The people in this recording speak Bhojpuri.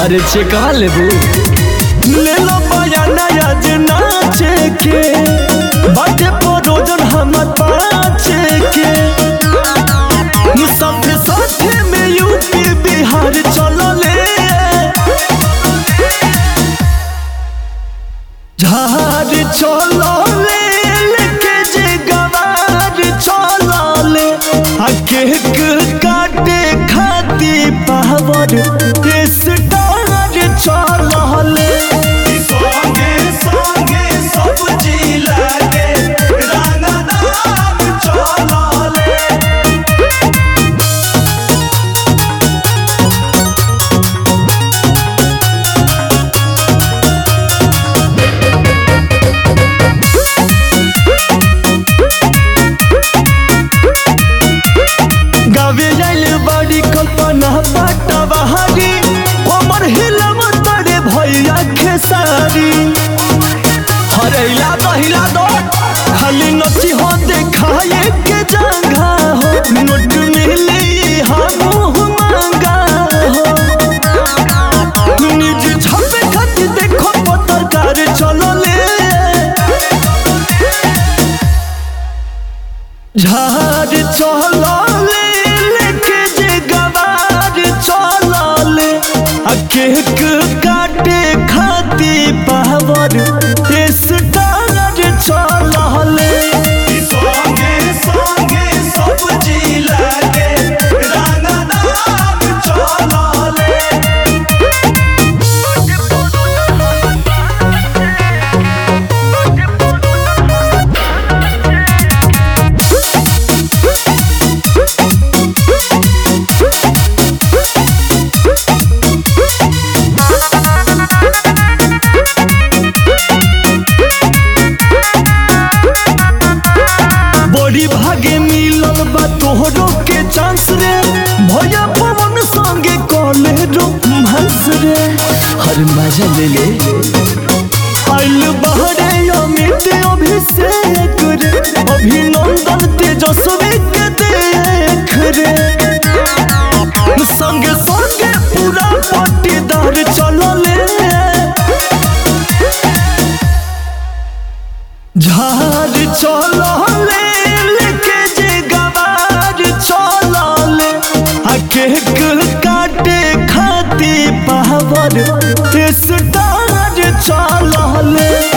अरे चेका लेबू ले लो बयाना आज नाचे के बाटे परोजन हमर पाचे के साथे साथे में यूपी बिहार चलले झार चलले लेके जे गवार चलले आ केक काटे खाती पावर स्टार चलले संगे संगे सब जिला के रंगदार चलले गावे जाइल बड़ी कल्पना पाटा बहारी कमर हिलम तड़े भैया खेसारी हरैला दहिला दो खाली नची हो देखाए के जंघा हो नोट मिली हम मांगा हो निज छपे खाती देखो पत्रकार चलो ले झार चलले लेके जे गवार चलले आ केक काटे खाती पावर स्टार चलले संगे संगे सब जिला के रंगदार चलले बड़ी भागे मिलल बा तोहरो के चांस रे भैया पवन संगे कॉले रोमांस रे हर मजा ले ले आइल बहरे अमित अभिषेक रे अभिनंदन तेजस्वी के देख रे संगे संगे पूरा पट्टीदार चलले झार चलले लेके जे गवार चलले आ केक काटे खाती पावर स्टार चलले